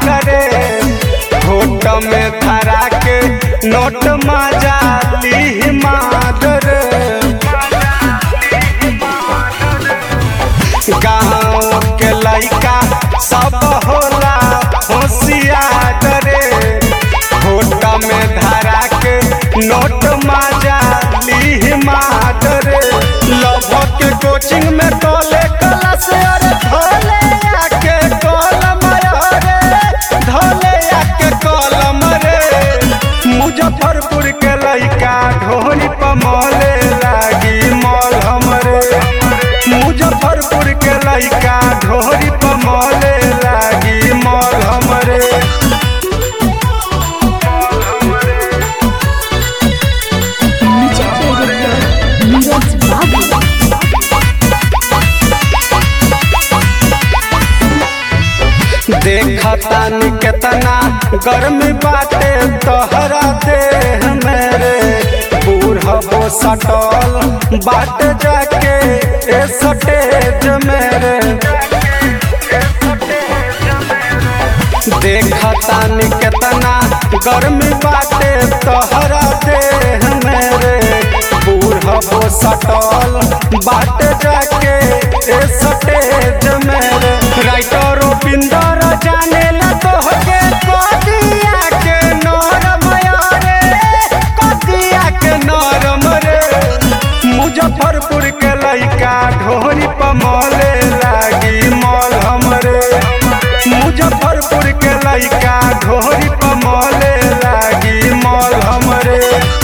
करे होट में धरा के नोट मजा ली मादर गाँव के लइका सब होला होशियार रे होट में धरा के नोट मजा ली मादर लभ के कोचिंग में कॉले क्लास अरे धोले आके कलम रे धोले आके कलम रे मुजफ्फरपुर के लइका ढोरी पमले लागी मॉल हमरे मुजफ्फरपुर के लइका ढोरी पमले लागी मॉल हमरे म्यूजिक डायरेक्टर नीरज बाबू देखतानी केतना गर्मी बाटे तोहरा देह मेरे बूढ़बो सटल बाट जाके ए सटेज मेरे देखतानी केतना गर्मी बाटे तोहरा देह मेरे बूढ़बो सटल बाट जाके ए सटेज मेरे राइटर पिंदर जाने ला तोहके कदिया के नरम रे कदिया के नरम रे मुजफ्फरपुर के लइका ढोरी पमले लागी मॉल हमरे मुजफ्फरपुर के लइका ढोरी पमले लागी मॉल हमरे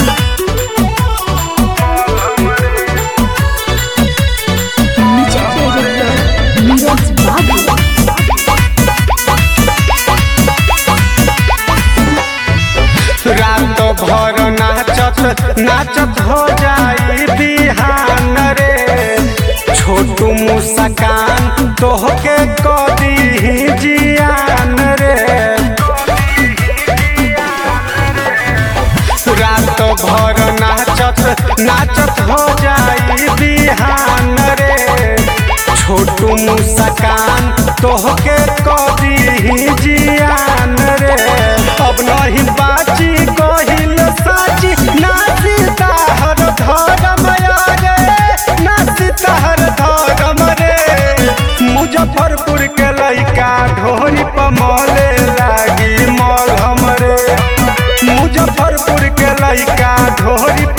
म्यूजिक डायरेक्टर नीरज बाबू रात भर नाचत नाचत हो जाई बिहान रे छोटू मुस्कान तोहके कदी जियान रे रात भर नाचत नाचत हो जाई बिहान रे छोटू मुस्कान तोहके कदी जियान रे अब नहीं बाची कहिल साची नाची ताहर धरम रे नाची ताहर धरम रे मुजफ्फरपुर के लइका ढोरी पमले लागी मॉल हमरे मुजफ्फरपुर के लइका ढोरी